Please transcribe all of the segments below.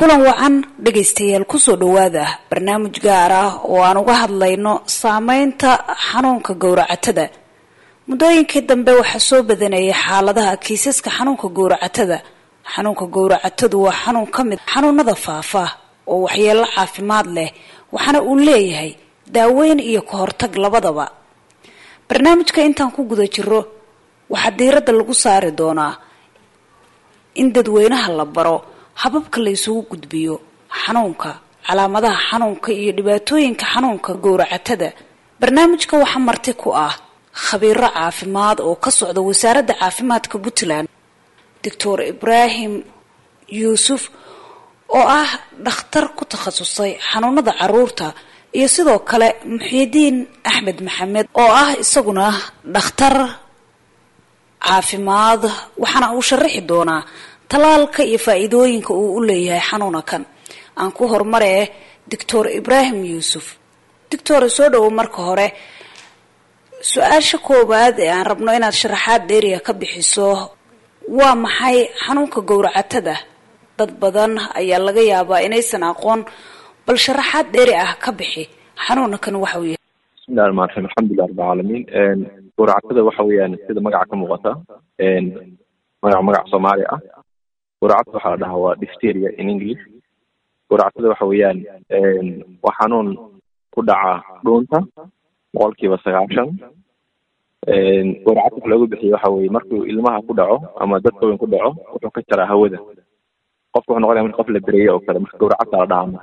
kulan wacan dhegaystayaal kusoo dhawaada barnaamij gaar ah oo aan uga hadlayno saameynta xanuunka gowracatada muddooyinkii dambe waxaa soo badanayay xaaladaha kiisaska xanuunka gowracatada xanuunka gowracatadu waa xanuun ka mid xanuunada faafa oo waxyeelo caafimaad leh waxaana uu leeyahay daaweyn iyo ka hortag labadaba barnaamijka intaan ku guda jiro waxaa diiradda lagu saari doonaa in dadweynaha la baro hababka la isugu gudbiyo xanuunka calaamadaha xanuunka iyo dhibaatooyinka xanuunka gowracatada barnaamijka waxaa marti ku ah khabiiro caafimaad oo ka socda wasaaradda caafimaadka puntland doctor ibraahim yuusuf oo ah dhakhtar ku takhasusay xanuunada caruurta iyo sidoo kale muxiidiin axmed maxamed oo ah isaguna dhakhtar caafimaad waxaana uu sharaxi doonaa talaalka iyo faa-iidooyinka uu u leeyahay xanuuna kan aan ku horumaree doctor ibraahim yuusuf doctor soo dhowo marka hore su-aasha koowaad ee aan rabno inaad sharaxaad dheeriya ka bixiso waa maxay xanuunka gowracatada dad badan ayaa laga yaabaa inaysan aqoon bal sharaxaad dheeri ah ka bixi xanuuna kan waxa uu yahay bismillahi raxmaan raxiim alxamdulilah rabbi caalamiin gowracatada waxa weeyaan sida magaca ka muuqata magac magac soomaali ah gowracada waxaa la dhahaa waa difteria in english gowracatada waxa weeyaan waa xanuun ku dhaca dhuunta boqolkiiba sagaashan gowracada waxa loogu bixiya waxa weye markuu ilmaha ku dhaco ama dadka weyn ku dhaco wuxuu ka jaraa hawada qofka wuxuu noqonaya marka qof la bereeye oo kale marka gowracada la dhahaa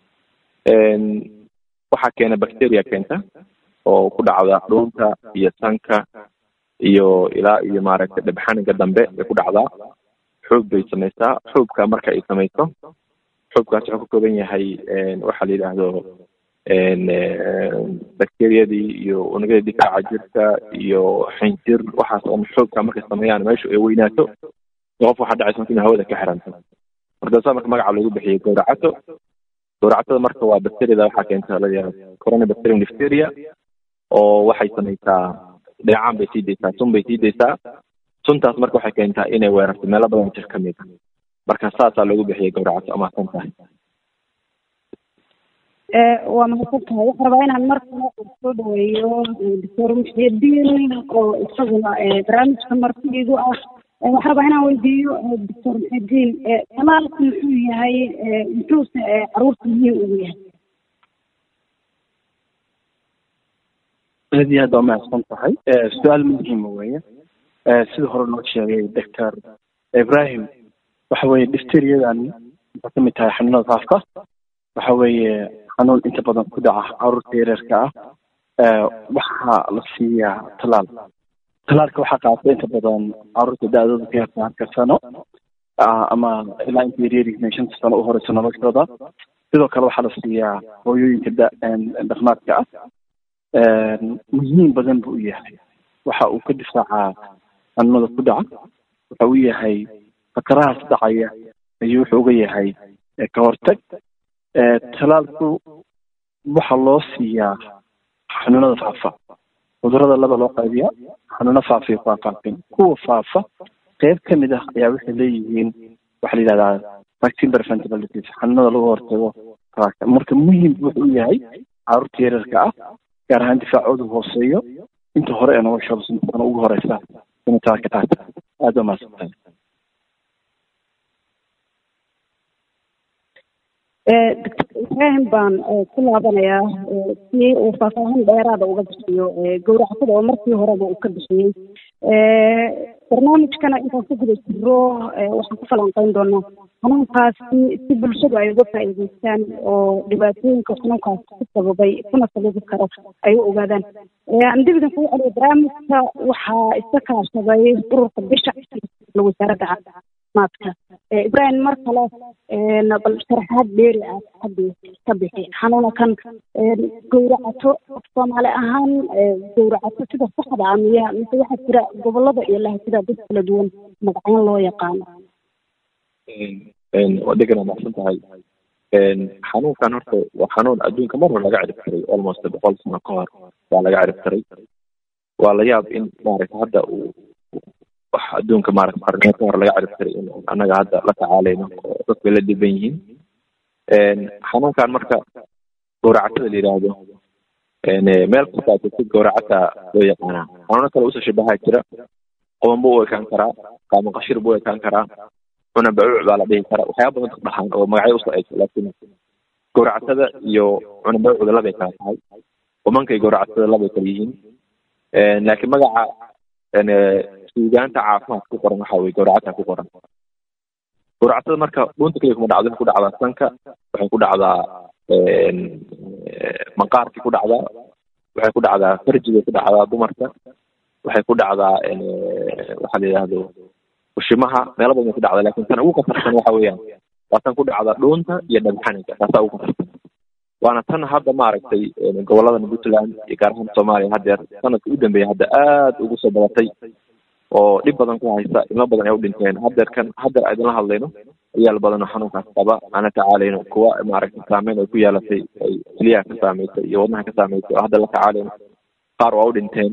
waxaa keena bacteria keenta oo ku dhacda dhuunta iyo sanka iyo ilaa iyo maaragtay dhibxaniga dambe bay ku dhacdaa xoog bay samaysaa xoogka marka ay samayso xoogkaas wuxuu ka kooban yahay waxa la yidhaahdo bacteriyadii iyo unugyada difaaca jirka iyo xinjir waxaas oo xoogka markay sameeyaan meeshu ay weynaato qof waxaa dhacaysa marka inuu hawada ka xiranto markaasaa marka magaca lagu bixiyay gowracato gowracatada marka waa bacteriyada waxaa keenta la yidhahdo coronabacterium difteria oo waxay samaysaa dheecaan bay sii daysaa sun bay sii daysaa suntaas marka waxay keentaa inay weerarto meelo badan jir ka mid a marka saasaa loogu bixiyay gowracato amaasan tahay waa mahadsan tahay waxaan rabaa inaan markale soo dhaweeyo doctor muxiidiin oo isaguna barnaamijka martidiidu ah waxaan rabaa inaan weydiiyo doctor muxiidiin talaalku muxuu yahay muxuuse caruurta muhiim ugu yahay aad iyo aad waa mahadsan tahay su-aal muhiima weeye sida hore noo sheegay doctor ibrahim waxa weeye difteriyadan waxay ka mid tahay xanuunada faafka waxa weeye xanuun inta badan ku dhaca caruurta yareerka ah waxaa la siiyaa talaal talaalka waxaa qaata inta badan caruurta da-dooda ka yarta halka sano ama ilaa inta yaryarihiin shanta sano u horeysa noloshooda sidoo kale waxaa la siiyaa hooyooyinka dhaqmaadka ah muhiim badan buu u yahay waxa uu ka difaacaa xanuunada ku dhaca waxa uu yahay fakarahaas dhacaya ayuu wuxuu uga yahay ka hortag talaalku waxa loo siiyaa xanuunada faafa cudurada laba loo qaybiya xanuuno faafa iyo kuwaan faafin kuwa faafa qeyb ka mid ah ayaa waxay leeyihiin waxa la yidhahdaa vaccine preventable disease xanuunada lagu hortago talaalka marka muhiim wuxuu u yahay caruurta yaryarka ah gaar ahaan difaacoodu hooseeyo inta hore ee noloshooda sanadkana ugu horeysa inay talaalka qaata aada waa mahadsantahay doctor ibraahim baan ku laabanayaa si uu faahfaahin dheeraada uga bixiyo gowracatada oo markii horeba uu ka bixiyey barnaamijkana intaan ku guda jiro waxaan ku falanqeyn doonaa xanuunkaasi si bulshadu ay uga faa'iideystaan oo dhibaatooyinka xanuunkaas ku sababay kuna sababi karo ay u ogaadaan aan dib idin kugu celiyo barnaamijka waxaa iska kaashaday ururka bisha wasaaradda caafimaadka ibraahim mar kale bal sharaxaad dheeri ah ka bixi xanuunakan gowracato soomaali ahaan gowracato sida saxda ah miya mise waxaa jira gobolada iyo lahasida dad kala duwan magaceen loo yaqaano wadagana macsan tahay xanuunkan horta waa xanuun adduunka mar hore laga cirib tiray almost boqol sano ka hor waa laga cirib tiray waa la yaab in maaragta hadda uu wax adduunka maaragta qarniyo ka hor laga cirib tiray in annaga hadda la tacaalayno oo dadku la dhiban yihiin xanuunkan marka gowracatada la yidhaahdo meel kasta tagtid gowracata loo yaqaanaa xanuuno kale usoo shabahaa jira qoban buu u ekaan karaa qaama qashir buu u ekaan karaa cuna bacuuc baa la dhihi karaa waxyaaba badan dadka dhahaan oo magacyo usoo eg laakiin gowracatada iyo cuna bacuucda labay kala tahay qumankay gowracatada labay kala yihiin laakiin magaca suugaanta caafimaad ku qoran waxa weye gowracata ku qoran gowracatada marka dhuunta keliya kuma dhacdo waxay ku dhacdaa sanka waxay ku dhacdaa maqaarkii ku dhacdaa waxay ku dhacdaa farjigay ku dhacdaa dumarka waxay ku dhacdaa waxa la yidhaahdo ushimaha meelo badan ku dhacda lakin tan ugu khatarsan waxa weeyaan waa tan ku dhacda dhuunta iyo dhagxaniga taasaa ugu khatarsan waana tan hadda maaragtay gobolada puntland iyo gaar ahaan soomaaliya haddeer sanadka u dambeeya hadda aad ugu soo badatay oo dhib badan ku haysa ilmo badan ay u dhinteen haddeer kan haddeer aydinla hadlayno ciyaal badan oo xanuunkaas qaba aan la tacaalayno kuwa maaragtay saameyn ay ku yeelatay ay keliyaha ka saameysay iyo wadnaha ka saameysay oo hadda la tacaalayno qaar waa u dhinteen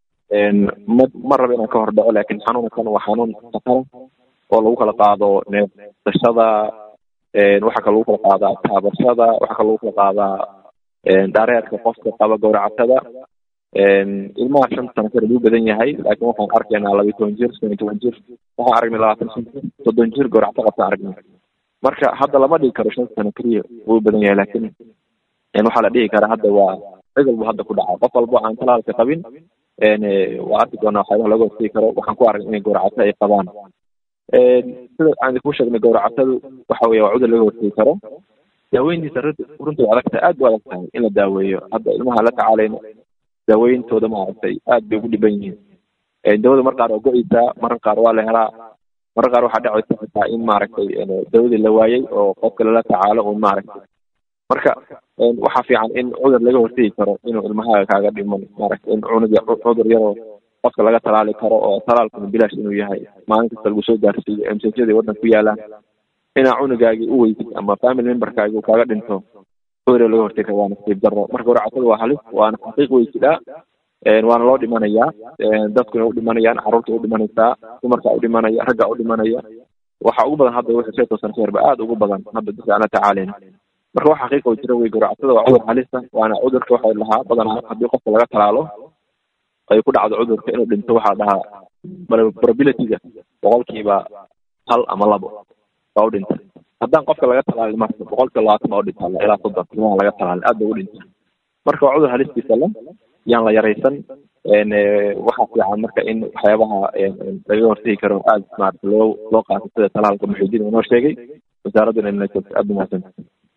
ma ma rabo inaan ka hor dhaco laakiin xanuunkan waa xanuun khatara oo lagu kala qaado neefsashada waxaa kaloo lagu kala qaadaa taabashada waxaa kaloo lagu kala qaadaa dhareerka qofka qaba gowracatada ilmaha shanta sano kale lagu badan yahay laakiin waxaan arkaynaa laba iyo toban jir shan iyo toban jir waxaan aragnay labaatan shan jir soddon jir gowracto qabtaan aragnay marka hadda lama dhigi karo shanta sano keliya wuu badan yahay laakiin waxaa la dhihi karaa hadda waa cid walba hadda ku dhaca qof walba aan talaalka qabin waa arki doonaa waxyaabaha laga hortegi karo waxaan ku aragnay inay gowracato ay qabaan sida aan idinku sheegnay gowracatadu waxa weeye waa cudur laga hortegi karo daaweyntiisa runtii waa adag tahay aad bu adag tahay in la daaweeyo hadda ilmaha la tacaalayno daaweyntooda maaragtay aad bay ugu dhiban yihiin dawada mar qaar waa go-eysaa marar qaar waa la helaa marar qaar waxaa dhacaysa xitaa in maaragtay dawadii la waayey oo qofka lala tacaalo un maaragtay marka waxaa fiican in cudur laga hortegi karo inuu ilmahaaga kaaga dhiman maaragtay in cunuga cudur yaroo qofka laga talaali karo oo talaalkuna bilaash inuu yahay maalin kasta lagu soo gaarsiiyo msjada waddanka ku yaalaan inaa cunugaagii u weysid ama family memberkaagi uu kaaga dhinto cudur laga hortegi karo waa nasiib darro marka gowracatada waa halis waana xaqiiq weysidhaa waana loo dhimanayaa dadkuna u dhimanayaan carruurta u dhimanaysaa dumarka u dhimanaya ragga u dhimanaya waxa ugu badan hadda wixii shan tosan kheerba aad ugu badan hadda dadka aan la tacaalayna marka wax xaqiiqa jira wey gowracatada waa cudur halisa waana cudurka waxay lahaa badanaa haddii qofka laga talaalo ay ku dhacdo cudurka inuu dhinto waxaa dhahaa probabilityga boqolkiiba hal ama labo baa u dhinta haddaan qofka laga talaalin marka boqolkiiba labaatan baa u dhinta ilaa soddon ilmaha laga talaalin aad bay u dhinta marka waa cudur halistiisa le yaan la yaraysan waxaa fiican marka in waxyaabaha laga hortegi karo aad maarata loo loo qaato sida talaalka muxiidiin inoo sheegay wasaaradduna inay joogto aad umahadsanta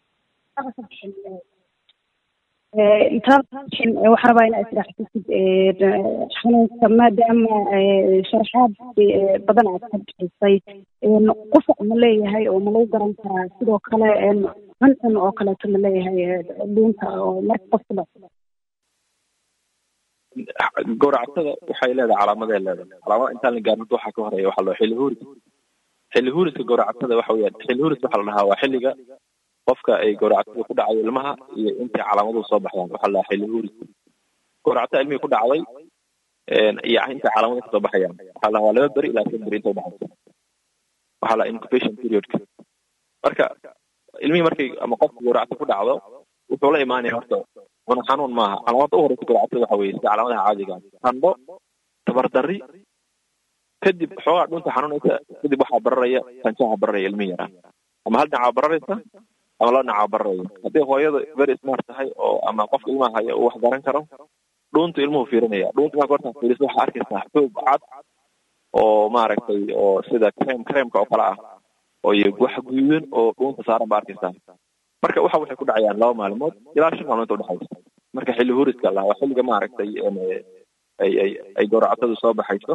intaan waxaan rabaa inaa israaxsisid xanuunka maadaama sharaxaad badan aad ka bixisay qufac ma leeyahay oo ma lagu garan karaa sidoo kale cuncun oo kaleeto ma leeyahay dhuunta oo marka qofka la gowracatada waxay leedahay calaamaday leedahay calaamada intaan la gaarin waxaa ka horeeya waxaa loo xilli huuris xilli huuriska gowracatada waxa weeyaan xilli huuris waxaa la dhahaa waa xilliga qofka ay gowracatada ku dhacday ilmaha iyo intay calaamaduhu soo baxdaan waxaa la dhahaa xilli huuris gowracatada ilmihii ku dhacday iyo intay calaamaduhu kasoo baxayaan waxaa la dhahaa waa laba beri ilaa shan beri inta udhaxaysa waxaa la incubation periodka marka ilmihii markay ama qofka gowracata ku dhacdo wuxuu la imaanaya horta cuna xanuun maaha calaamada u horeysa gowracatada waxa weeye sida calaamadaha caadiga qandho tabardarri kadib xoogaa dhunta xanuunaysa kadib waxaa bararaya sanjaha bararaya ilmihi yaraa ama hal dhinacaa bararaysa ama laba dhinacaa bararaya haddii hooyada very smart tahay oo ama qofka ilmaha haya uu wax garan karo dhuuntu ilmuhu fiirinaya dhuunta marka hortaa fiiriso waxaa arkaysaa xoog cad oo maaragtay oo sida crem cremka oo kale ah oo iyo wax guduudan oo dhuunta saaran baa arkaysaa marka waxa waxay ku dhacayaan laba maalmood ilaa shan maalmood udhexaysa marka xilli huriska la waa xilliga maaragtay ay ay ay gowracatadu soo baxayso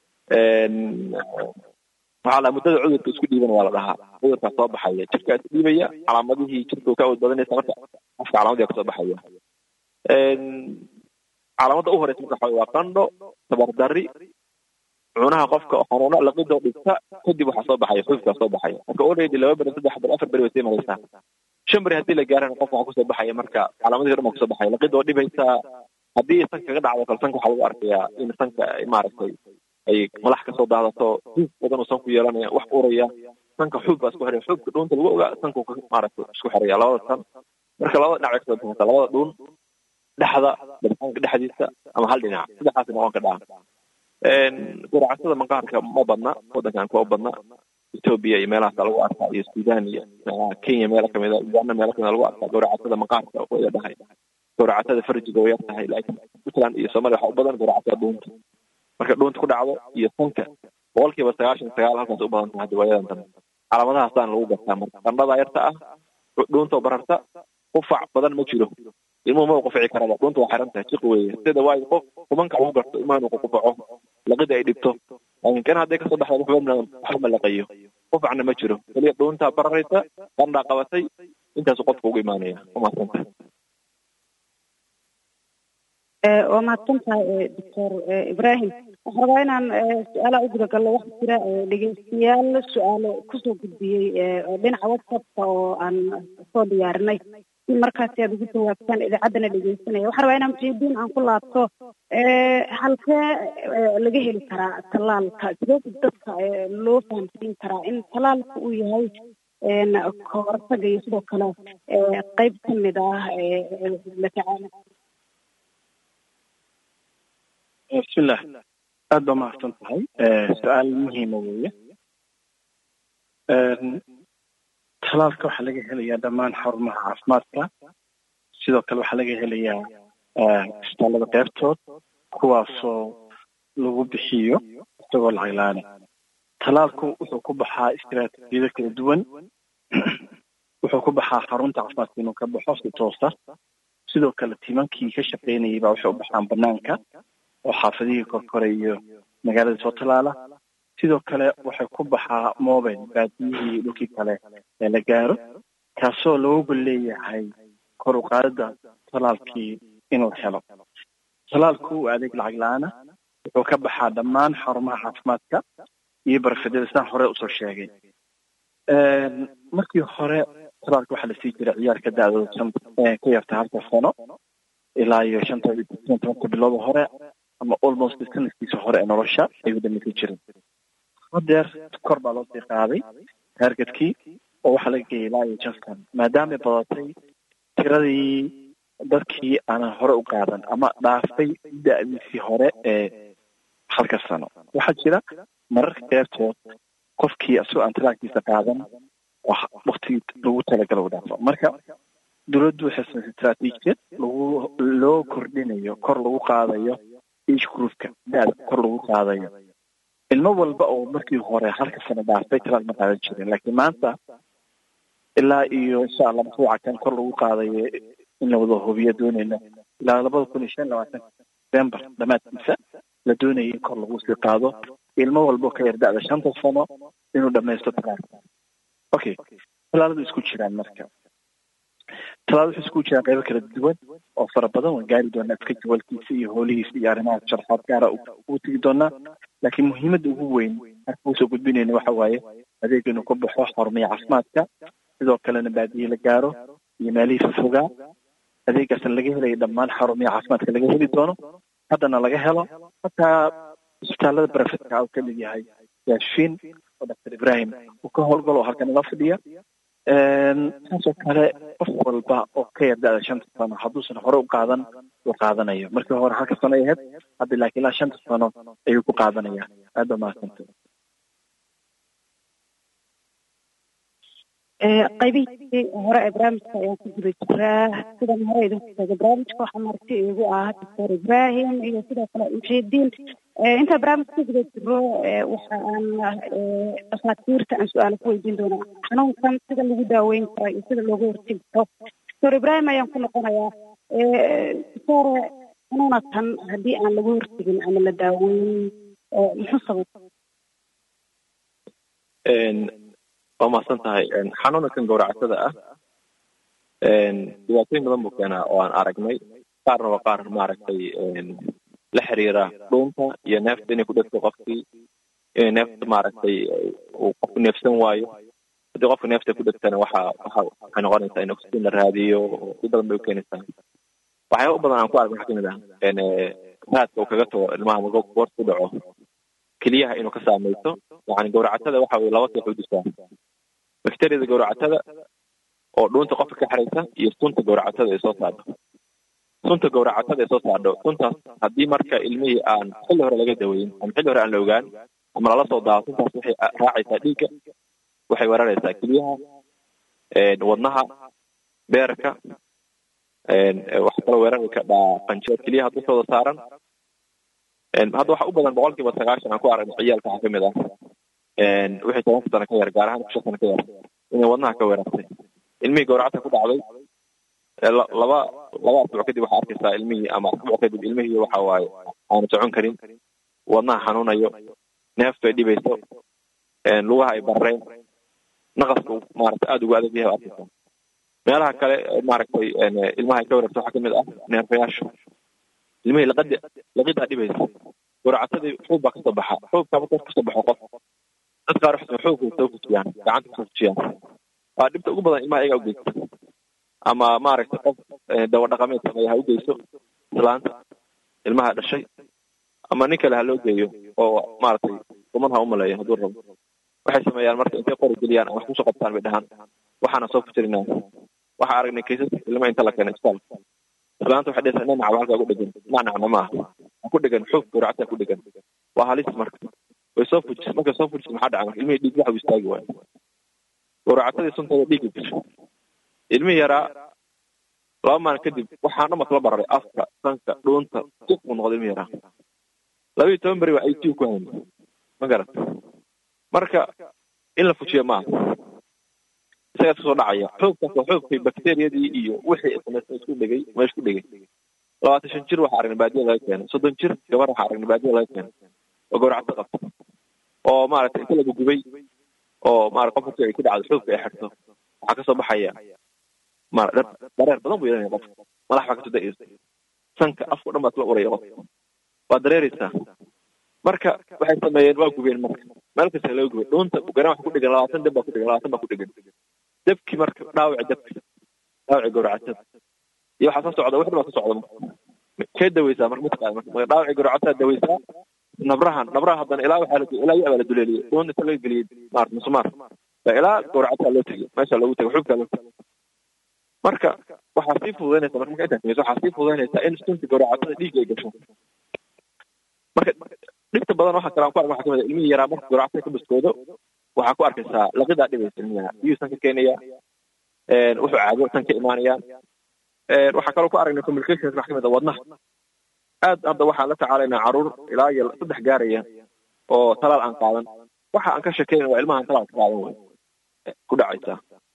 waxaa la muddada cudurka isku dhiiban waa la dhahaa cudurkaa soo baxaya jirkaa is dhiibaya calaamadihii jirka ka awood badanaysa marka qofka calaamadii kasoo baxaya calaamadda u horeysa marka waxaa waa qandho tabardarri cunaha qofka xanuuno laqidoo dhigta kadib waxaa soo baxaya xuufkaa soo baxaya marka already laba beri saddex beri afar beri way sii maraysaa shan beri haddii la gaarana qof waxaa kusoo baxaya marka calaamadihii dhan baa kusoo baxaya laqidoo dhibaysaa haddii sanka kaga dhacdo kale sanka waxaa lagu arkayaa in sanka maaragtay ay madax kasoo daadato duuf badan uu sanku yeelanaya wax uraya sanka xuub baa isku xiraya xuubka dhuunta lagu ogaa sanku maaragtay isku xiraya labada san marka labada dhinac bay kasoo baxaysa labada dhuun dhexda dabxanka dhexdiisa ama hal dhinac saddexaas noqon ka dhaca guracatada maqaarka ma badna wadankan kuma badna etoobiya iyo meelahaasa lagu arkaa iyo sudan iyo kenya meelo kamida uganda meelo kamida lagu arkaa guracatada maqaarka way dhahay guracatada farjiga way yar tahay laakiin puntland iyo soomaaliya waxaa u badan guracatada dhuunta marka dhuunta ku dhacdo iyo sanka boqolkiiba sagaashan sagaal halkaas u badan tahay diwaayadan dambe calaamadahaasaan lagu gartaa marka qandhada yarta ah dhuunta bararta qufac badan ma jiro ilmuhu ma qufici karaba dhuunta waa xiran tahay jiq weeye sida waayo qof kumanka lagu garto ilmaha inuu qufaco laqida ay dhibto laakiin kan hadday kasoo baxda waxba waxba ma laqayo qufacna ma jiro keliya dhuuntaa bararaysa qandhaa qabatay intaasu qofka ugu imaanaya umadsanta waa mahadsantahay doctor ibrahim waxaan rabaa inaan su-aalaha u gudagallo waxaa jira dhegeystayaal su-aalo kusoo gudbiyey dhinaca whatsappka oo aan soo diyaarinay si markaasi aad ugu jawaabtaan idaacaddana dhegeysanaya waxaan rabaa inaan mujeediin aan ku laabto halkee laga heli karaa tallaalka sidee dadka loo fahamsiin karaa in tallaalka uu yahay kahortaga iyo sidoo kale qeyb ka mid ah la tacaala bismillah aad baa mahadsan tahay su-aal muhiima weeye talaalka waxaa laga helayaa dhammaan xarumaha caafimaadka sidoo kale waxaa laga helayaa isbitaallada qeybtood kuwaasoo lagu bixiyo isagoo lacag la-aane talaalku wuxuu ku baxaa istiraatiijiyado kala duwan wuxuu ku baxaa xarunta caafimaadka inuu ka baxo si toosa sidoo kale timankii ka shaqaynayay baa waxay u baxaan banaanka oo xaafadihii korkore iyo magaalada soo talaala sidoo kale waxay ku baxaa mobile baadiyihii dhulkii kale ee la gaaro kaasoo loogu leeyahay kor u qaadida talaalkii inuu helo talaalku waa adeeg lacag la-aana wuxuu ka baxaa dhammaan xarumaha caafimaadka iyo barafedyada sidaan hore usoo sheegay markii hore talaalka waxaa lasii jiray ciyaarka da-dooda ka yarta halka sano ilaa iyo shanta tobanka bilooda hore ama almost sanadkiisa hore ee nolosha ayuu dhamaysan jiray hadeer kor baa loo sii qaaday taargetkii oo waxaa laga geeyay ilaa iyo janstan maadaamay badatay tiradii dadkii aanan hore u qaadan ama dhaafay da-diisii hore ee halka sano waxaa jira mararka qeybtood qofkii asagoo aan talaalkiisa qaadan waktigii lagu talagalo u dhaafo marka dowladdu waxay samaysay istraatiijiyad lagu loo kordhinayo kor lagu qaadayo age groupka da-da kor lagu qaadayo ilmo walba oo markii hore halka sano dhaafay talaal ma qaadan jirin laakiin maanta ilaa iyo insha allah mashruuca kan kor lagu qaadayo in la wada hubiyo doonayna ilaa labada kun iyo shan labaatan december dhamaadkiisa la doonaya in kor lagu sii qaado ilmo walba oo ka yar da-da shanta sano inuu dhamaysto talaalka okay talaaladu isku jiraan marka talaal wuxuu isku jiraan qaybo kala duwan oo fara badan waan gaari doonaa iska jawalkiisa iyo hoolihiisa iyo arrimaha sharxaad gaara ugu tegi doonaa laakiin muhiimadda ugu weyn marka usoo gudbinayna waxa waaye adeeg inuu ka baxo xarumaha caafimaadka sidoo kalena baadiye la gaaro iyo meelihii fofogaa adeegaasna laga helayo dhammaan xarumaha caafimaadka laga heli doono haddana laga helo hataa isbitaalada barafetka uu kamid yahay yaashiin oo doctor ibrahim uu ka howlgalo oo halkan ila fadhiya saasoo kale qof walba oo ka yar da-da shanta sano hadduusan hore u qaadan uu qaadanayo markii hore halka sano ay ahayd hadda laakiin ilaa shanta sano ayuu ku qaadanaya aad baa mahadsanta qaybihii hore ee barnaamijka ayaan ku guda jiraa sidan hore idinku sheegay barnaamijka waxaa marti igu ah doctor ibrahim iyo sidoo kale muxiidiin intaa barnaamijka ku guda jiro waxa aan dhakhaatiirta aan su-aalo ku weydiin doonaa xanuunkan sida lagu daaweyn karo iyo sida looga hortegi karo doctor ibrahim ayaan ku noqonayaa doctor xanuunatan haddii aan laga hortegin ama la daaweyn muxuu sabab waa mahadsan tahay xanuunkan gowracatada ah dhibaatooyin badan buu keenaa oo aan aragnay qaarna waa qaar maaragtay la xiriira dhuunta iyo neefta inay ku dhegto qofkii inay neefta maaragtay uu qofku neefsan waayo haddii qofka neefta ku dhegtana waxa waxa waxay noqonaysaa in oxygen la raadiyo si badan bay u keenaysaa waxyaaba u badan aan ku arag waxaa kamid ah raadka uu kaga tago ilmaha marka goorta ku dhaco keliyaha inuu ka saamayso yani gowracatada waxa weye laba koox u dishaa bakteriyada gowracatada oo dhuunta qofka ka xiraysa iyo sunta gowracatada ay soo saarto sunta gowracatada ay soo saardho suntaas haddii marka ilmihii aan xilli hore laga daweyn ama xilli hore aan la ogaan ama lala soo daawo suntaas waxay raacaysaa dhiigga waxay weeraraysaa keliyaha wadnaha beerka waxa kaloo weerari kadhaa qanjiro keliyaha dushooda saaran hadda waxa u badan boqol kiiba sagaashan aan ku aragnay ciyaalka waxaa kamid ah wixii tobanka sano ka yar gaar ahaan shan sano ka yar inay wadnaha ka weerartay ilmihii gowracata ku dhacday laba laba asbuuc kadib waxaa arkaysaa ilmihii ama asbuuc kadib ilmihii waxa waaye aanu socon karin wadnaha xanuunayo neeftu ay dhibayso lugaha ay barreen naqasku maaragtay aada ugu adag yahay arkaysaa meelaha kale maaragtay ilmaha ay ka weerarto waxaa kamid ah neerfayaasha ilmihii laqadi laqidaa dhibaysa gowracatadii xuub baa kasoo baxa xuubka marka kasoo baxo qof dad qaar waxay xuubka soo fujiyaan gacanta kusoo fujiyaan waa dhibta ugu badan ilmaha iyagaa ugeysta ama maaragtay qof dawa dhaqameed sameeya ha ugeyso islaanta ilmaha dhashay ama nin kale ha loo geeyo oo maaragtay kuman ha umaleeyo hadduu rabo waxay sameeyaan marka intay qori geliyaan ama wax kusoo qabtaan bay dhahaan waxaana soo fujirinaa waxaa aragnay kaysas ilma inta la keenay isbitaalka islaanta waxay dhehaysaa nanac halkaa ku dhegan nanacna maaha ha ku dhegan xuub gowracata ku dhegan waa halis marka way soo fujis markay soo fujis maxaa dhaca marka ilmihii dhiig waxa uu istaagi waayo gowracatadii sunteeda dhiigga gasho ilmihii yaraa laba maalin kadib waxaan dhan kala bararay afka sanka dhuunta jiq buu noqday ilmihii yaraa laba iyo toban beri waa i t ku hayna ma garat marka in la fujiyo maaha isagaa iska soo dhacaya xoogkaas waa xoogkay bakteriyadii iyo wixii samaysay isku dhegay meesha ku dhegay labaatan shan jir waxaa aragnay baadiya laga keenay soddon jir gabar waxaa aragnay baadiya laga keenay oo gowracata qabta oo maaragtay inta lagu gubay oo maarata qof kasta ay ku dhacdo xoogka ay xirto waxaa kasoo baxaya maara dareer badan buu yeelanaya qofka madax baa kasoo da-aysa sanka afka o dhan baa isla uraya qofka waa dareereysaa marka waxay sameeyeen waa gubeen marka meel kasta laga gubay dhuunta garan waxa ku dhegan labaatan deb baa ku dhegan labaatan baa ku dhegan debki marka dhaawaci debki dhaawaci gowracatada iyo waxaa soo socda wax dhan baa soo socda kee daweysaa marka mataqaana marka dhaawaci gowracatada daweysaa nabrahan nabraha haddana ilaa waxaa ilaa iyo abaa la duleeliyey dhuun inta laga geliyey maarata musumaar baa ilaa gowracatada loo tegey meesha loogu tegay xubkaa loo tegay marka waxaa sii fududaynaysa marka marka intaas sameyso waxaa sii fududaynaysaa in stunta gowracatada dhiigga ay gasho marka dhibta badan waxa kale aan ku arka waxaa kamid ah ilmihii yaraa marka gowracatada ka baskoodo waxaa ku arkaysaa laqidaa dhibaysa ilmihi yaraa biyuu san ka keenaya wuxuu caago san ka imaanayaan waxaa kaloo ku aragnay communications wax kamid ah wadnaha aad hadda waxaan la tacaalaynaa caruur ilaa iyo saddex gaaraya oo talaal aan qaadan waxa aan ka shekeynay waa ilmahan talaal ka qaadan way ku dhacaysaa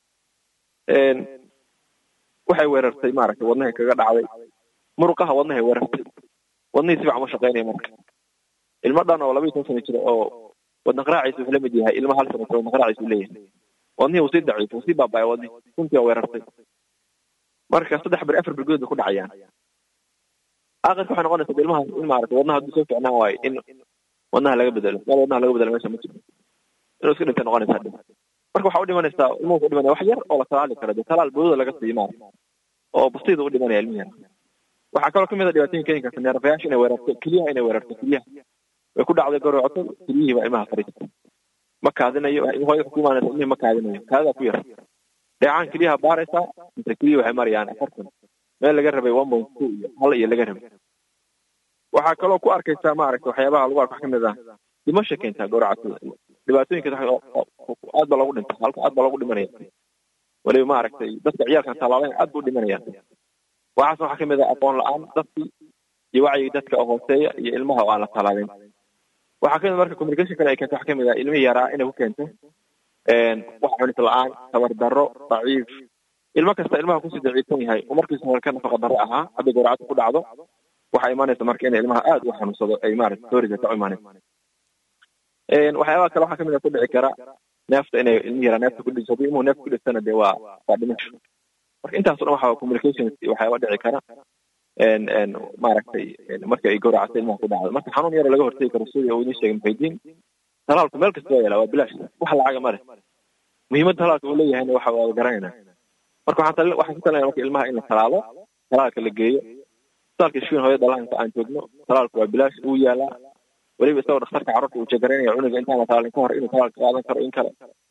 waxay weerartay maaragtay wadnahay kaga dhacday muruqaha wadnahay weerartay wadnihii si fiican ma shaqaynaya marka ilmo dhan oo laba iyo toban sano jira oo wadna qaraaciisa wuxuu la mid yahay ilmo hal sano jira wadna qaraaciisa uu leeyahay wadnihii uu sii daciif uu sii baabaya wadnihi runtii waa weerartay marka saddex beri afar bergood bay ku dhacayaan aakhirka waxay noqonaysaa ilmahaas in maaragtay wadnaha hadduu soo ficnaan waayo in wadnaha laga bedelo meel wadnaha laga bedelo meesha ma jiro inuu iska dhintay noqonaysaa dhib marka waxaa u dhimanaysaa ilmuhu ku dhimanaya wax yar oo la talaali karo dee talaal boodada laga siiyo maarata oo basiida u dhimanaya ilmihi yar waxaa kaloo kamid a dhibaatooyin keeni karta neerfayaasha inay weerarto keliyaha inay weerarto keliyaha way ku dhacday gowracato keliyihii baa ilmaha fariista ma kaadinayo hooyada ku imaanaysa ilmihii ma kaadinayo kaadadaa ku yar dheecaan keliyaha baaraysaa mise keliya waxay marayaan afartan meel laga rabay one point two iyo hal iyo laga rabay waxaa kaloo ku arkaysaa maaragta waxyaabaha lagu arko wax kamid ah dhimasha keentaa gowracatada dhibaatooyinka aad baa loogu dhinta halka aad baa loogu dhimanaya weliba maaragtay dadka ciyaalkan tallaalayn aad buu dhimanayaan waxaas waxaa kamid ah aqoon la-aan dadkii iyo wacyigii dadka oo hooseeya iyo ilmaha oo aan la tallaalin waxaa kamid marka communication kale ay keento waxaa kamid ah ilmihii yaraa inay ku keento wax cunis la-aan tabar darro daciif ilmo kasta ilmaha kusii daciifsan yahay oo markiisa hore ka nafaqa darro ahaa hadday gowracada ku dhacdo waxaa imaanaysa marka inay ilmaha aad u xanuunsado ay maarata soorigata u imaanaysa waxyaabaha kale waxaa kamid a ku dhici kara neefta inay ilmihi yaraa neefta ku dhiso haddii ilmuhu neefta ku dhistana dee waa waa dhimasho marka intaaso dhan waxaa communications waxyaaba dhici kara maaragtay marka ay gowracata ilmaha ku dhacdo marka xanuun yaro laga hortegi karo sidii uu idiin sheegay muxaydiin talaalku meel kasta waa yaala waa bilaash wax lacaga male muhiimadda talaalka uu leeyahayna waxa waa garanayna marka waxaan waxaan ku talinaya marka ilmaha in la talaalo talaalka la geeyo talaalka shifin hooyo dhalaanka aan joogno talaalku waa bilaash uu yaalaa weliba isagoo dhakhtarka carruurta uu jegaraynaya cunuga intaan la talaalin ka hor inuu talaalka qaadan karo in kale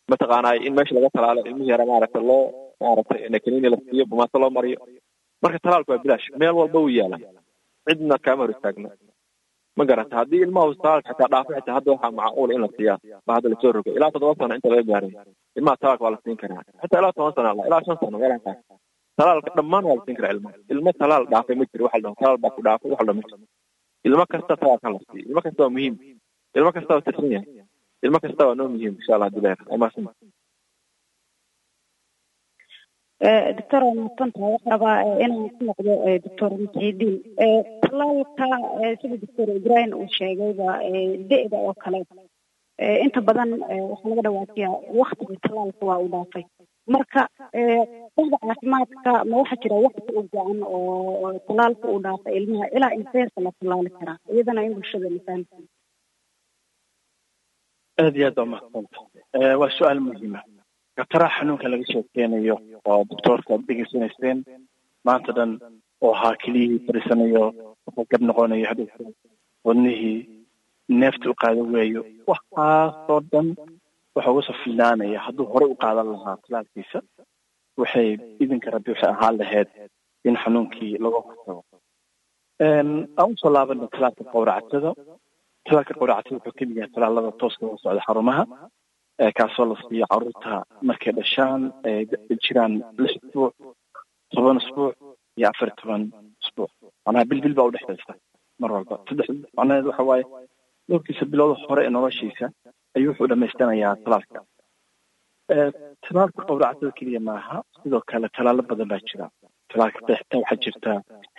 mataqaanaa in meesha laga talaalo ilmihi yara maaragta loo maaragtay nakanini la siiyo bumaato loo mariyo marka talaalku waa bilaash meel walba wuu yaalaa cidna kaama hor istaagna ma garata haddii ilmaha talaalka xitaa dhaafo xitaa hadda waxaa macquula in la siiyaa ba hadda lasoo rogay ilaa toddoba sano inta laga gaaray ilmaha talaalka waa la siin karaa xitaa ilaa toban sano ilaa shan sano meelaha qaar talaalka dhammaan waa la siin karaa ilmaha ilmo talaal dhaafay ma jiro waxa la dhaho talaal baa ku dhaafay waxa la dhaho ma jiro ilmo kasta talaalka la siiyo ilmo kasta waa muhiim ilmo kasta waa tirsan yahay ilmo kasta waa noo muhiim insha allah hadii leer amaasin doctor waa mahadsantahay waxaa rabaa inaan ku noqdo doctor muxiidiin talaalka sida doctor ibrahim uu sheegayba de-da oo kale inta badan waxaa laga dhawaajiyaa waktiga talaalka waa uu dhaafay marka qofda caafimaadka ma waxaa jira wakti u go-an oo talaalka uu dhaafay ilmaha ilaa inteerka la talaali karaa iyadana in bulshada la fahamta aad iyo aad waa mahadsanta waa su-aal muhiima gataraha xanuunka laga sheekeynayo oo doctoorka aad degeysanayseen maanta dhan oo ahaa keliyihii fadhiisanayo wuxuu gab noqonayo hadhowta wadnihii neefta u qaadan weeyo waxaasoo dhan waxa uga soo filaanaya hadduu horey u qaadan lahaa talaalkiisa waxay idinka rabbi waxay ahaan lahayd in xanuunkii laga hortago aan usoo laabana talaalka qowracatada talaalka qowracatada wuxuu kamid yahay talaalada tooska uga socda xarumaha kaasoo la siiyo caruurta markay dhashaan ay jiraan lix isbuuc toban isbuuc iyo afar iyo toban isbuuc macnaha bil bil baa udhexaysa mar walba saddex macnaheed waxa waaye dhowrkiisa bilowda hore ee noloshiisa ayuu wuxuu dhamaystanayaa talaalka talaalka qowracatada keliya maaha sidoo kale talaalo badan baa jira talaalka qeexta waxaa jirta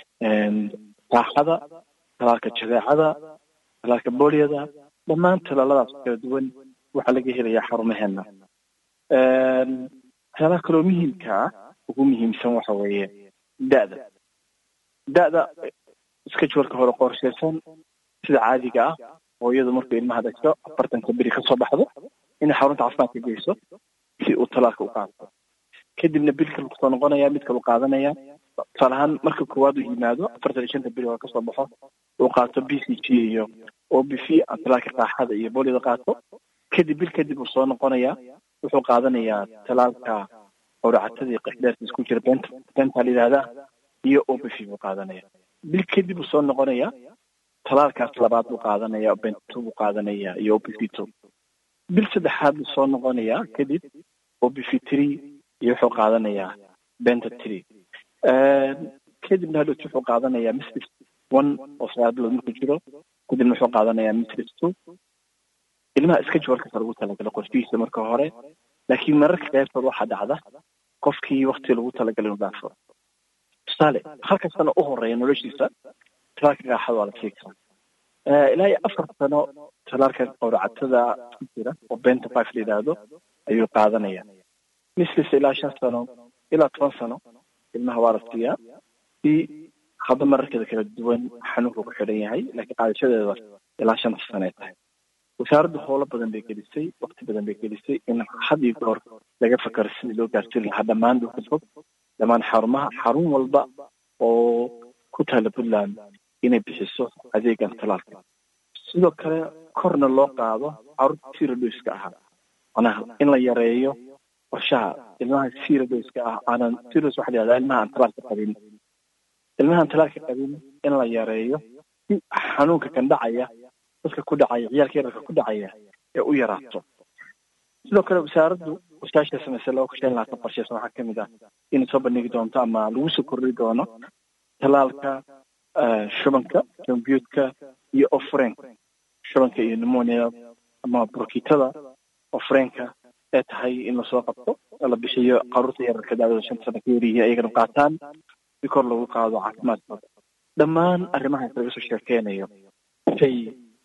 raaxada talaalka jadeecada talaalka booliyada dhammaan talaaladaas kala duwan waxaa laga helayaa xarumaheena waxyaalaha kaloo muhiimka ah ugu muhiimsan waxa weeye da'da da'da iska joorka hore qorshaysan sida caadiga ah hooyadu markuu ilmaha dhasho afartanka beri kasoo baxdo inay xarunta caafimaadka geyso si uu talaalka u qaato kadibna bil kale kusoo noqonaya mid kale u qaadanaya tusaale ahaan marka koowaad uu yimaado afartan iyo shanta beri hore kasoo baxo uu qaato b c g iyo o b v talaalka qaaxada iyo boolida qaato kadib bil kadib uu soo noqonayaa wuxuu qaadanayaa talaalka qowracatadii qixdheerta isku jira benta benta la yidhahdaa iyo o b v buu qaadanaya bil kadib uu soo noqonayaa talaalkaas labaad buu qaadanaya bento buu qaadanaya iyo o b v two bil saddexaad buu soo noqonayaa kadib o b v three iyo wuxuu qaadanayaa benta three kadibna hadhowt wuxuu qaadanayaa misris one oo sagaal bilood markuu jiro kadibna wuxuu qaadanayaa misris two ilmaha iska jawarkasa lagu talagalay qorshihiisa marka hore laakiin mararka qaybtood waxaa dhacda qofkii wakti lagu talagalay inuu dhaafo tusaale halka sano u horeeya noloshiisa talaalka qaaxada waa la sii karaa ilaa iyo afar sano talaalka qowracatada ku jira oo benta five la yidhaahdo ayuu qaadanaya mislis ilaa shan sano ilaa toban sano ilmaha waa la siiyaa si hadda mararkeeda kala duwan xanuunka ku xidhan yahay laakiin qaadashadeeda ilaa shanta sano ay tahay wasaaraddu howlo badan bay gelisay wakti badan bay gelisay in had iyo goor laga fakaro sidii loo gaarsiin lahaa dhammaan dhulka fog dhammaan xarumaha xarun walba oo ku taala puntland inay bixiso adeegan talaalka sidoo kale korna loo qaado carruurta siradoyska ahaa macnaha in la yareeyo qorshaha ilmaha siradoyska ah aanan siros waxa la yihahdaa ilmaha aan talaalka qabin ilmaha aan talaalka qabin in la yareeyo si xanuunka kan dhacaya dadka ku dhacaya ciyaalka yararka ku dhacaya ee u yaraato sidoo kale wasaaraddu wasaasha samaysay laba kun shan labaatan qorsheysan waxaa kamid ah inay soo bandhigi doonto ama lagu soo kordhi doono talaalka shubanka combyuutka iyo ofrenka shubanka iyo pneumonia ama burkitada ofrenka ee tahay in lasoo qabto la bixiyo caruurta yararka daawada shanta sano ka yaryihiin ayagana qaataan si kor lagu qaado caafimaadkooda dhammaan arrimahaas laga soo sheekeynayo say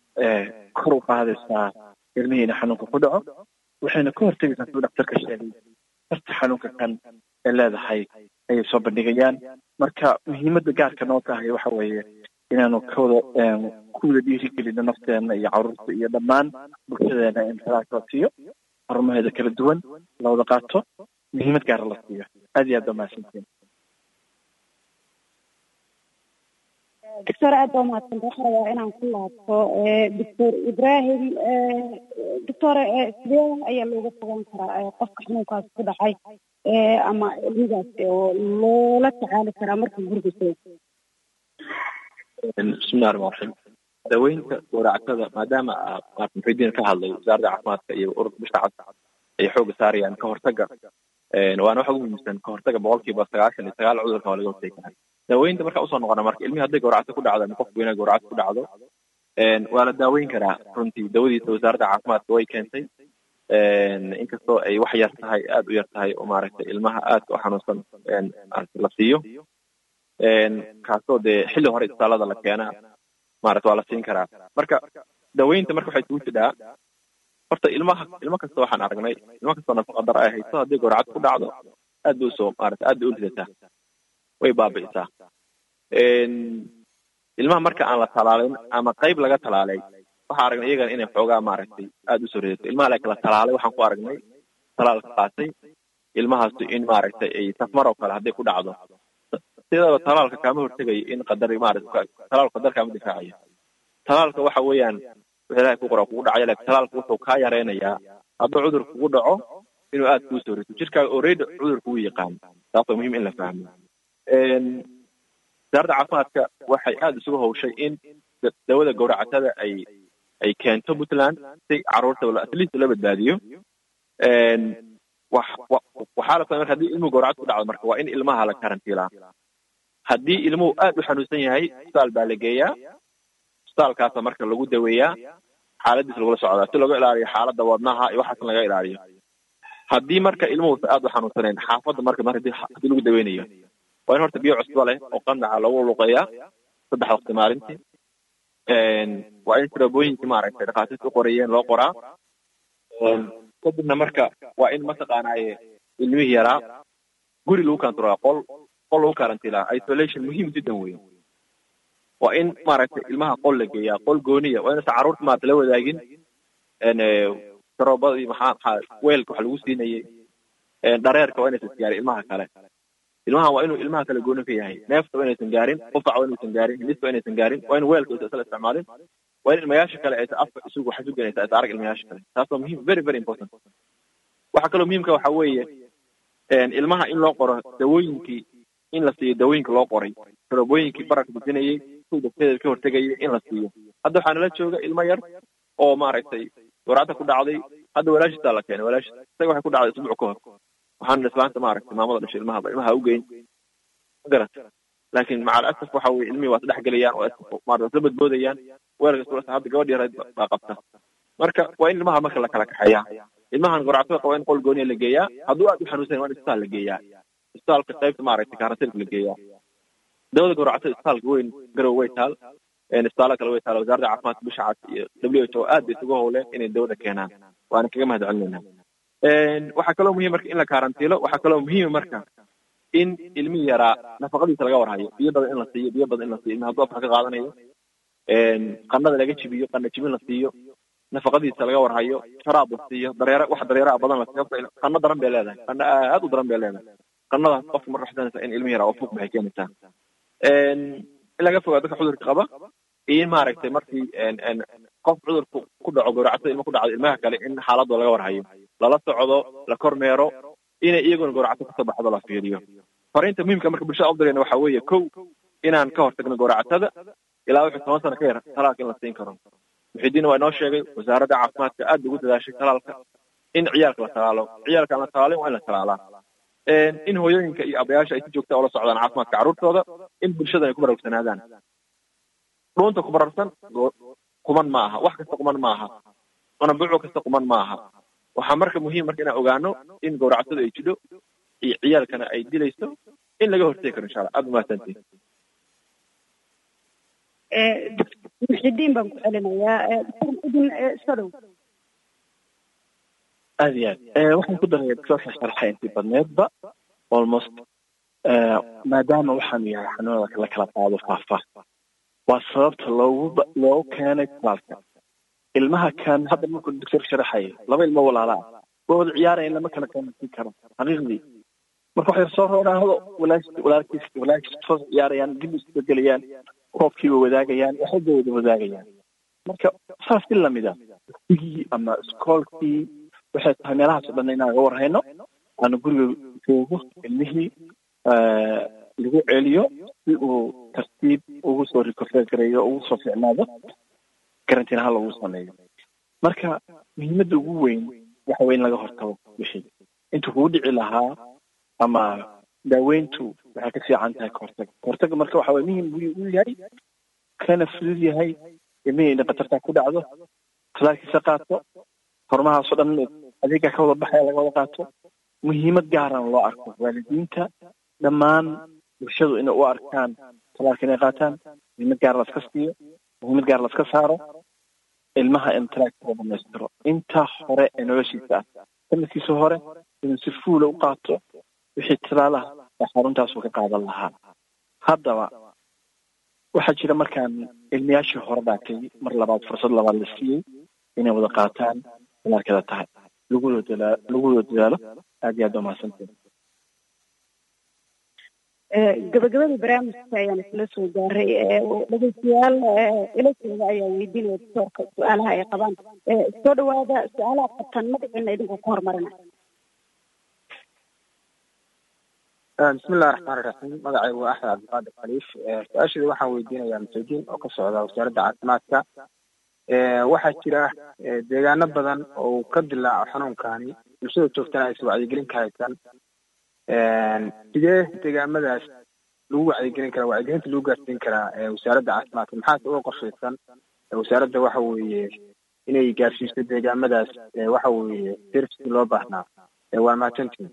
kor u qaadaysaa ilmihiina xanuunka ku dhaco waxayna ka hortegaysaa suu dhaktarka sheegay darta xanuunka kan ay leedahay ayay soo bandhigayaan marka muhiimadda gaarka noo tahay waxa weeye inaanu kawada kuwada dhiirigelino nafteena iyo caruurta iyo dhammaan bulshadeena in talaalka la siiyo xarumaheeda kala duwan la wada qaato muhiimad gaara la siiyo aad iyo aad baa mahadsantiin doctor aad baa umahadsanta waxaa rabaa inaan ku laabto doctor ibrahim doctor sidee ayaa looga fogaan karaa qofka xanuunkaas ku dhacay ama ilmigaas oo loola tacaali karaa marka guriga soo bismillahi raxmaan raxiim daweynta gowractada maadaama maarta muxidiin ka hadlay wasaaradda caafimaadka iyo ururka bisha cad ay xooga saarayaan ka hortaga waana waxa ugu muhiimsan ka hortaga boqolkiiba sagaashan iyo sagaal cudurka waa laga hortegi karaa daaweynta marka usoo noqona marka ilmihii hadday gowracto ku dhacdo ama qof weynaa gowracto ku dhacdo waa la daaweyn karaa runtii dawadiisa wasaaradda caafimaadka way keentay inkastoo ay wax yar tahay aada u yar tahay oo maaragtay ilmaha aadka u xanuunsan la siiyo kaasoo dee xilli hore isbitaalada la keenaa maarata waa la siin karaa marka daweynta marka waxay isugu jidhaa horta ilmaha ilmo kasta waxaan aragnay ilmo kastoo nafaqa dar ay hayso haddii gowracad ku dhacdo aad bay usoo maarata aad bay u ridataa way baabi'isaa ilmaha marka aan la talaalin ama qayb laga talaalay waxaa aragnay iyagana inay xoogaa maaragtay aada usoo ridato ilmaha la kala talaalay waxaan ku aragnay talaalka qaatay ilmahaasu in maaragtay ay safmar oo kale hadday ku dhacdo sidaba talaalka kaama hortegayo in qadar maarata talaalku qadar kaama difaacayo talaalka waxa weeyaan wix ilahay ku qora kugu dhacaya laakiin talaalka wuxuu kaa yareynayaa hadduu cudur kugu dhaco inuu aada kuu soo rito jirkaaga already cudur kugu yaqaan taas waa muhiim in la fahmo wasaaradda caafimaadka waxay aada isugu hawshay in dawada gowracatada ay ay keento puntland si caruurta at least la badbaadiyo waxaa la fahmay marka haddii ilmuhu gowracad ku dhacdo marka waa in ilmaha la karantiilaa haddii ilmuhu aada u xanuunsan yahay isbitaal baa la geeyaa isbitaalkaasa marka lagu daweeyaa xaaladiisa lagula socdaa si looga ilaaliyo xaaladda wadnaha iyo waxaas laga ilaaliyo haddii marka ilmuhuusa aada u xanuunsanayn xaafadda marka mar hadii haddii lagu daweynayo waa in horta biyo cusbo leh oo qandaca lagu luqeeyaa saddex waqti maalintii waa in sirabooyinkii maaragtay dhakhaatiirta u qorayeen loo qoraa kadibna marka waa in mataqaanaaye ilmihii yaraa guri lagu kantaroolaa qol qol lagu karantiilaa isolation muhiim jiddan weyn waa in maaragtay ilmaha qol la geeyaa qol gooniya waa inaysan carruurta maarata la wadaagin saroobadii maxaa maxaa weelka wax lagu siinayay dhareerka waa inaysan isgaarin ilmaha kale ilmaha waa inuu ilmaha kale gooni ka yahay neefta waa inaysan gaarin qufac waa inaysan gaarin hindista waa inaysan gaarin waa in weelka aysan isla isticmaalin waa in ilmayaasha kale aysan afka isugu xasuganaysa aysan arag ilmayaasha kale taas waa muhiim very very important waxaa kaloo muhiimka waxa weeye ilmaha in loo qoro dawooyinkii in la siiyo dawooyinka loo qoray sarobooyinkii bararka bujinayay kuwa bakteeda ka hortegayay in la siiyo hadda waxaa nala jooga ilmo yar oo maaragtay gowracda ku dhacday hadda walaashiisaa la keenay walaashis isaga waxay ku dhacday isbuuc ka hor waxaana islaanta maaragtay maamada dhashay ilmahaba ilmaha u geyn garat laakiin maca alasaf waxa weye ilmihii waa isdhex gelayaan waa maarata isla badboodayaan weelka isula hadda gabadh yareed baa qabta marka waa in ilmaha marka la kala kaxeeyaa ilmahan gowractada qaba in qol gooniya la geeyaa hadduu aad u xanuunsan waa in isbitaal la geeyaa isbitaalka qaybta maaragtay karantiilka la geeyaa dawada gowractada isbitaalka weyn garow way taal isbitaalo kale way taal wasaaradda caafimaadka bisha cad iyo w h o aad bay isugu howleen inay dawada keenaan waana kaga mahad celinayna waxaa kaloo muhiim marka in la karantiilo waxaa kaloo muhiima marka in ilmihii yaraa nafaqadiisa laga warhayo biyo badan in la siiyo biyo badan in la siiyo ilmi hadduu afka ka qaadanayo qanada laga jibiyo qana jibin la siiyo nafaqadiisa laga warhayo sharaab la siiyo dareere wax dareeraha badan la siiyo qano daran bay leedahay qano aad u daran bay leedahay qanadaas qofka marka waxsanaysa in ilmihi yaraa oo fuuq baxay keenaysaa in laga fogaa dadka cudurka qaba iyo in maaragtay markii qof cudurku ku dhaco gowractada ilmo ku dhacdo ilmaha kale in xaaladooda laga warhayo lala socdo la kormeero inay iyaguna gowracto kasoo baxdo la fiiriyo fariinta muhiimka marka bulshada udirayna waxa weeye kow inaan ka hortagno gowracatada ilaa wuxuu toban sano ka yar talaalka in la siin karo muxidiin waa inoo sheegay wasaaradda caafimaadka aad bay ugu dadaashay talaalka in ciyaalka la talaalo ciyaalka aan la talaalin waa in la talaalaa in hooyooyinka iyo abayaasha ay si joogta ula socdaan caafimaadka carruurtooda in bulshada ay ku baraarugsanaadaan dhuunta ku bararsan kuman ma aha wax kasta kuman ma aha qanabuuco kasta kuman ma aha waxaa marka muhiim marka inaan ogaano in gowractadu ay jidho iyo ciyaalkana ay dilayso in laga hortegi karo insha allah aada umahadsantiin muxidiin baan ku celinayaa doctor muxidiin soo dhow aad iyo aad waxaan ku daraya doctorka sharxay intii badneedba almost maadaama waxaanu yahay xanuunada la kala qaado faafa waa sababta loogu loogu keenay talaalka ilmaha kan hadda markuu doctorka sharaxaya laba ilmo walaalaa waa wada ciyaaraya lama kala kaansin karo xaqiiqdii marka waxay soo roonaado walaash walaalkiis walaalkiis soo ciyaarayaan dib isu gelayaan koobkii way wadaagayaan waxay bay wada wadaagayaan marka saas si lamida dugsigii ama iskoolkii waxay tahay meelahaas o dhan inaan ga warhayno aanu guriga joogo ilmihii lagu celiyo si uu tartiib ugu soo recover gareeyo ugu soo ficnaado karantiin ahaan lagu sameeyo marka muhiimadda ugu weyn waxa weye in laga hortago wixii intuu kugu dhici lahaa ama daaweyntu waxay ka fiican tahay kahortaga kahortaga marka waxa weye muhim buu u yahay kana fudud yahay ilmihii inay khatartaa ku dhacdo talaalkiisa qaato horumahaas oo dhan adeega ka wada baxaya laga wada qaato muhiimad gaarana loo arko waalidiinta dhammaan bulshadu inay u arkaan talaalka inay qaataan muhiimad gaar laska siiyo muhiimad gaar laska saaro ilmaha in talaalka loo dhamaystiro inta hore ee noloshiisa ah sanadkiisa hore inuu si fuula u qaato wixii talaalaha ee xaruntaasuu ka qaadan lahaa haddaba waxaa jira markaan ilmayaashii hore dhaatay mar labaad fursad labaad la siiyey inay wada qaataan talaalkeeda tahay lagula dadaalo lagula dadaalo aad iyo aad waa mahadsantiin gabagabadii barnaamijka ayaan isla soo gaaray dhegeystayaal ilashooda ayaa weydiinaya doctoorka su-aalaha ay qabaan soo dhawaada su-aalaha qabtan magaciina idinku ku hormarina bismillahi raxmaan iraxiim magacaygu waa axmed cabdiqaadir khaliif su-aasheeda waxaan weydiinayaa masaajiin oo ka socda wasaaradda caafimaadka waxaa jira deegaano badan oo uu ka dilaaco xanuunkani bulshada joogtana aysan wacyigelin ka haysan sidee deegaamadaas lagu wacyigelin karaa wacyigelinta lagu gaarsiin karaa wasaaradda caafimaadka maxaase uga qorshaysan wasaaradda waxa weeye inay gaarsiiso deegaamadaas waxa weeye servicekii loo baahnaa waa mahadsantiin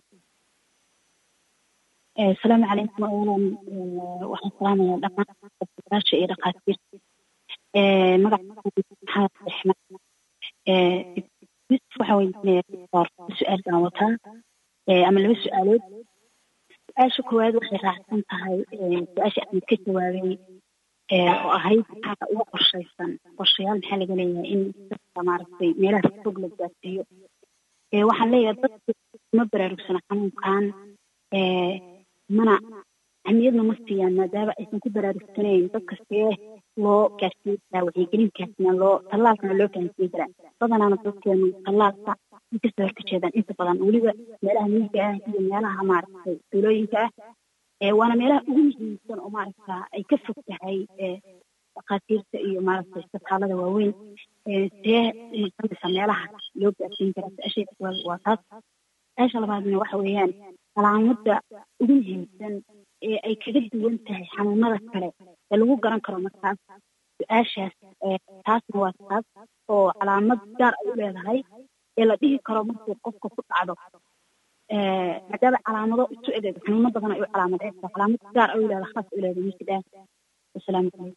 asalaamu calaykum awalan waxaan salaamayaa dhammaan odayaasha iyo dhakhaatiirta magaca maxamed raxmaan yusuf waxaa weydiinaya su-aal baan wataa ama laba su-aalood su-aasha koowaad waxay raacsan tahay su-aasha axmed ka jawaabay oo ahayd maxaa uga qorshaysan qorshayaal maxaa laga leeyahay in dadka maaragtay meelaha fog la gaarsiiyo waxaan leeyahay dadku ma baraarugsana xanuunkan mana ahmiyadna ma siiyaan maadaama aysan ku baraarugsanayn dadka see loo gaarsiin karaa wacyigelinkaasna loo tallaalkana loo fahansiin karaa badanaana dadkeenu tallaalka ay kasoo horkajeedaan inta badan weliba meelaha miyiga ah iyo meelaha maaragtay tuulooyinka ah waana meelaha ugu muhiimsan oo maaragta ay ka fog tahay dhakhaatiirta iyo maaragtay isbitaalada waaweyn see kamisa meelaha loo gaarsiin karaa su-aasheeda koowaad waa taas su-aasha labaadna waxa weeyaan calaamada ugu muhiimsan ee ay kaga duwan tahay xanuunada kale ee lagu garan karo markaas su-aashaas taasna waa taas oo calaamad gaar ay u leedahay ee la dhihi karo markuu qofka ku dhacdo maadaama calaamado isu egeeg xanuuno badan ay u calaamadeysa calaamad gaar ay u leedahay khaas u leedahay masjid ah wasalaamu calaykum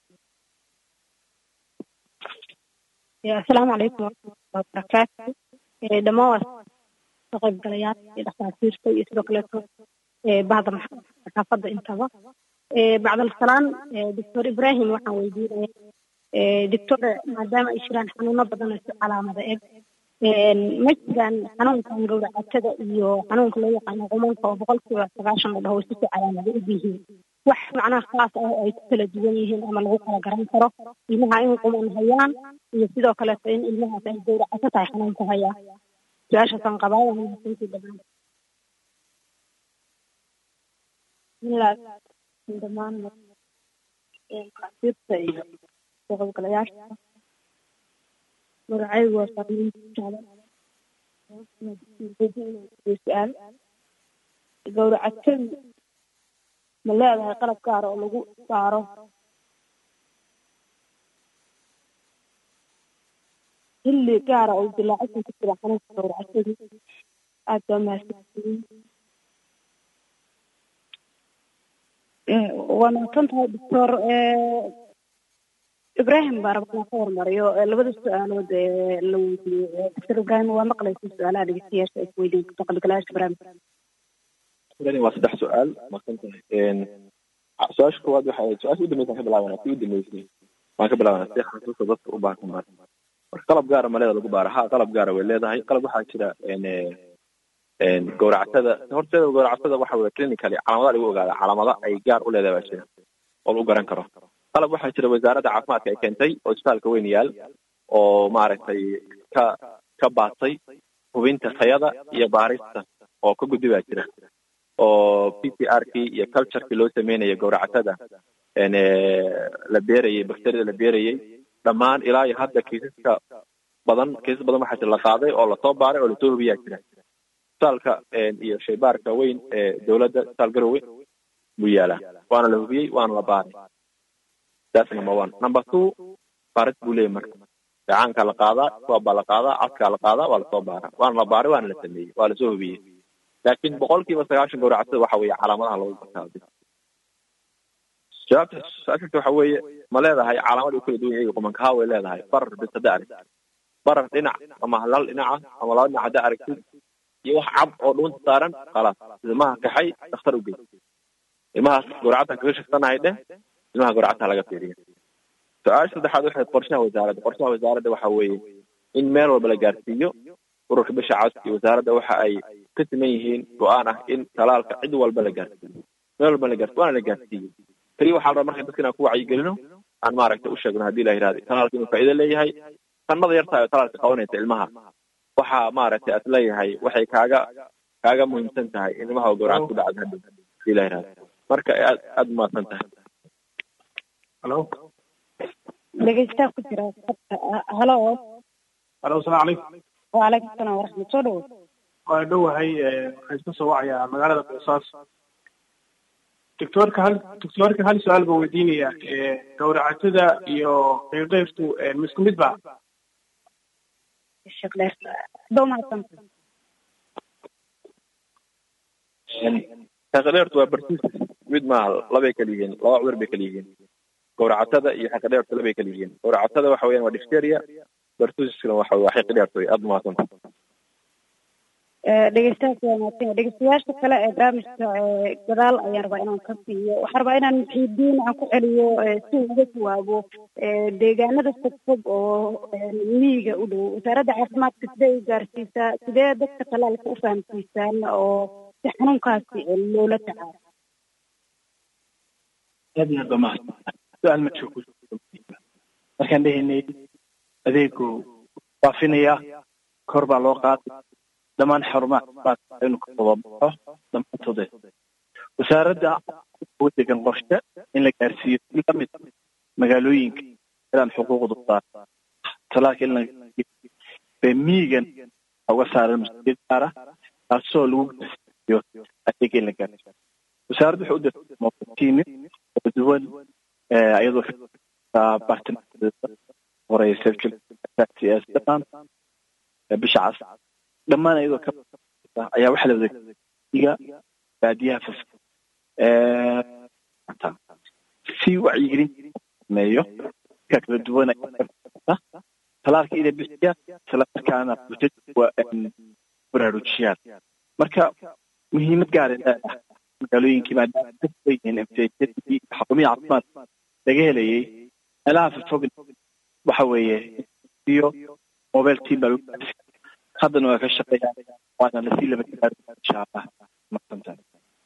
asalaamu calaykum waraxmatullahi wabarakaatu dhammaan waa ka qaybgalayaal iyo dhakhaatiirta iyo sidoo kaleeto bahda saxaafadda intaba bacdal salaan doctor ibrahim waxaan weydiinaya doctor maadaama ay jiraan xanuuno badan oo si calaamada eg ma jiraan xanuunkan gowracatada iyo xanuunka loo yaqaano qumanka oo boqolkiiba sagaashan la dhaho si si calaamada u yihiin wax macnaha khaas ah oo ay ku kala duwan yihiin ama lagu kala garan karo ilmaha in quman hayaan iyo sidoo kaleeto in ilmahaas ay gowracato tahay xanuunka hayaa su-aashaasaan qabaa waa mahadsantii dhammaan bismillah dhammaan dhakhaatiirta iyo soo qaybgalayaasha magacaygu waa saamiin su-aal gowracatadu ma leedahay qalab gaara oo lagu saaro xilli gaara oo dilaacsan ku jira xanuunka gowracatadu aad baa mahadsantihiin waa mahadsan tahay doctor ibrahim baa rabaa inaan ka hormariyo labada su-aalood ee la weydiiyey doctor ibrahim waa maqlaysa su-aalaha dhegeystayaasha ay kuweydiin karto qalbigalayaasha barnaamijka waa saddex su-aal maqsan tahay su-aasha koowaad waxa su-aasha u dambeysaan ka bilaabana si u dambeysay waan ka bilaabana si xasuusta dadka u baahan mar marka qalab gaara ma leeda lagu baara ha qalab gaara way leedahay qalab waxaa jira gowracatada horteeda gowracatada waxa weye clinically calaamada lagu ogaada calaamada ay gaar u leedahay baa jira oo lagu garan karo qalab waxaa jira wasaaradda caafimaadka ay keentay oo isbitaalka weyn yaal oo maaragtay ka ka baatay hubinta tayada iyo baarista oo ka gudbi baa jira oo p c r kii iyo culturekii loo sameynaya gowracatada la beerayay bakteriyada la beerayay dhammaan ilaa iyo hadda kiisaska badan kiisas badan waxaa jira la qaaday oo lasoo baaray oo lasoo hubiyaa jira isbitaalka iyo shaybaarka weyn ee dowladda isbitaal garowe buu yaalaa waana la hubiyey waana la baaray that's number one number two baaris buu leeyahy marka gacaankaa la qaadaa suwab baa la qaadaa cadkaa la qaadaa waa lasoo baaraa waana la baaray waana la sameeyey waa lasoo hubiyey laakiin boqolkiiba sagaashan gowracatada waxa weeye calaamadaha lagu gartaa jawaabta su-aashata waxa weeye ma leedahay calaamad u kala duwan yahay qumankaha way leedahay barar bis hadda aragtid barar dhinac ama hal dhinaca ama laba dhinac hadda aragtid iyo wax cad oo dhuunta saaran khalaas ilmaha kaxay dhakhtar u gey ilmahaas gowracadtan kaga shaksanahay dheh ilmaha gowracadta laga fiiriya su-aasha saddexaad waxay qorshaha wasaaradda qorshaha wasaaradda waxa weeye in meel walba la gaarsiiyo ururka bisha cas iyo wasaaradda waxa ay ka siman yihiin go-aan ah in talaalka cid walba la gaarsiiyo meel walba la gaarsiyo waana la gaarsiiyo keliya waxaa la rabaa marka dadka inaan ku wacyigelino aan maaragtay u sheegno haddii la yidhahdo talaalka inuu faa'iido leeyahay sanada yartahay oo talaalka qabanaysa ilmaha waxa maaragtay aad leeyahay waxay kaaga kaaga muhiimsan tahay in ilmaha gowracad ku dhacdo hadhow haddii la yidhahdo marka aad aad umahadsan tahay halo dhegeystaha ku jira halo halo asalaamu calaykum wacalaykum salaam waraxmat soo dhawo waa dhowahay waxaan iska soo wacayaa magaalada boosaaso doctoorka hal doctoorka hal su-aal baa weydiinaya gowracatada iyo qeyqeyrtu ma isku mid ba sheekh dheer doo mahadsanta xaqadheertu waa bartiis mid maaha labay kala yihiin laba cudur bay kala yihiin gowracatada iyo xaqadheertu labay kala yihiin gowracatada waxa weeyaan waa difteria bartusiskana waxa waa xaqadheertu wey aada umahadsanta dhegeystahaas waa mahadsan dhegeystayaasha kale ee barnaamijka gadaal ayaan rabaa inaan ka siiyo waxaan rabaa inaan muxiidiin aan ku celiyo si uu uga jawaabo deegaanada fogfog oo miyiga u dhow wasaaradda caafimaadka sidee u gaarsiisaa sidee dadka talaalka u fahamsiisaan oo si xanuunkaasi loola tacaalo aad iyo aad baa mahadsan su-aal ma joogo markaan dhehaynay adeegu faafinaya kor baa loo qaaday dhammaan xarumaha caafimaadka inuu ka tababaxo dhammaantooda wasaaradda u degan qorshe in la gaarsiiyo si lamid magaalooyinka inaan xuquuqda saar talaalka in la bay miigan uga saaran masjid gaara taasoo lagu gaarsiiyo adeega in la gaarsiiyo wasaaradda waxay u dirtay mawatiini kala duwan iyadoo ka bartamadeeda horeysa dhammaan bisha cas dhammaan iyadoo ka ayaa waxaa la wadaga baadiyaha fas si wacyigelin sameeyo ka kala duwan talaalka ina bixiya isla markaana baraarujiyaan marka muhiimad gaar leedahay magaalooyinkii maadaama dadku yihiin mtjadii xarumihii caafimaad laga helayay meelaha fogfog waxa weeye iyo mobile team baa lagu haddana waa ka shaqeeyaa waana lasii laba insha allah mahadsantahay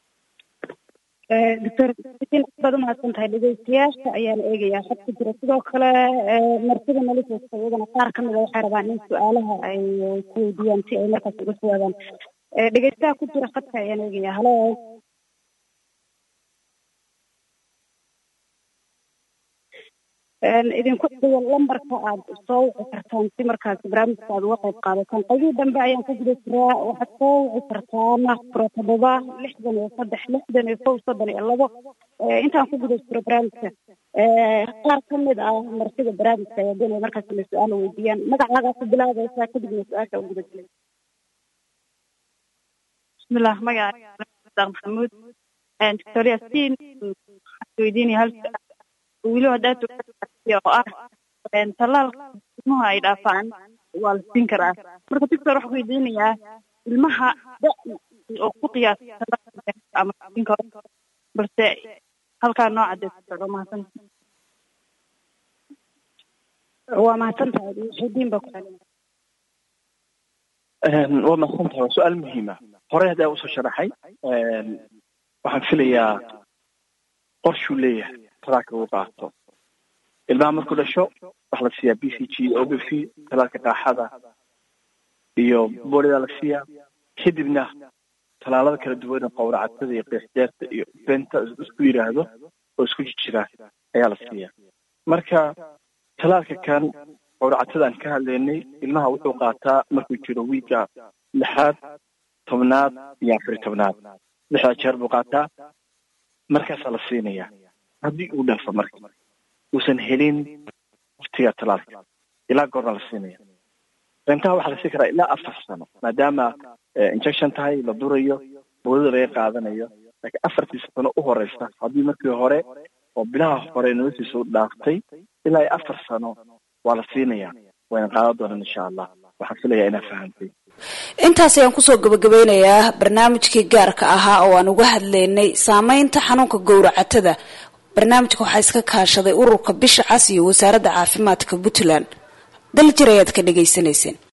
doctor baad umahadsan tahay dhegeystayaasha ayaa la eegayaa xad ku jira sidoo kale martida nalisoosta iyadana qaar kamida waxay rabaan in su-aalaha ay ku weydiiyaan si ay markaas uga jawaabaan dhegeystaha ku jira khadka ayaan eegayaa halo idinku dhigo lambarka aad soo wici kartaan si markaas barnaamijka aad uga qayb qaadataan qaybihii dambe ayaan ku guda jiraa waxaad soo wici kartaan furo toddoba lixdan iyo saddex lixdan iyo kow soddon iyo labo intaan ku guda jiro barnaamijka qaar kamid ah martida barnaamijka ayaa doonaya markaas inay su-aal weydiiyaan magacaagaa ku bilaabaysaa kadibna su-aasha u guda jiray bismillah magaca maxamuud doctor yaasiin waxaan weydiinaya hal weli haddaad oo ah tallaalka ilmuhu ay dhaafaan waa la siin karaa marka doctor waxaan weydiinayaa ilmaha da oo ku qiyaasa tallaalka ama siin karo balse halkaa nooca dee socdo mahadsan waa mahadsan tahay muxidiin baa ku celina waa mahadsan tahay waa su-aal muhiima horey haddaa usoo sharaxay waxaan filayaa qorshuu leeyahay talaalka uu qaato ilmaha markuu dhasho waxaa la siiyaa b c g o b v talaalka qaaxada iyo boolida la siiyaa kadibna talaalada kala duwan ee qowracatada iyo qiixdeerta iyo benta isku yidhaahdo oo isku jijira ayaa la siiyaa marka talaalka kan qowracatada aan ka hadlaynay ilmaha wuxuu qaataa markuu jiro wiigga lixaad tobnaad iyo afar iyo tobnaad lixdaa jeer buu qaataa markaasaa la siinayaa haddii uu dhaafo marka uusan helin waqtiga talaalka ilaa goorna la siinaya bentaha waxaa la siin karaa ilaa afar sano maadaama injection tahay la durayo boodada laga qaadanayo laakiin afartii sano u horeysa haddii markii hore oo bilaha hore noloshiisa u dhaaftay ilaa iyo afar sano waa la siinayaa wayna qaadan doonaan insha allah waxaan filayaa inaa fahamtay intaas ayaan kusoo gabagabeynayaa barnaamijkii gaarka ahaa oo aan uga hadlaynay saameynta xanuunka gowracatada barnaamijka waxaa iska kaashaday ururka bisha cas iyo wasaaradda caafimaadka puntland daljir ayaad ka dhagaysanayseen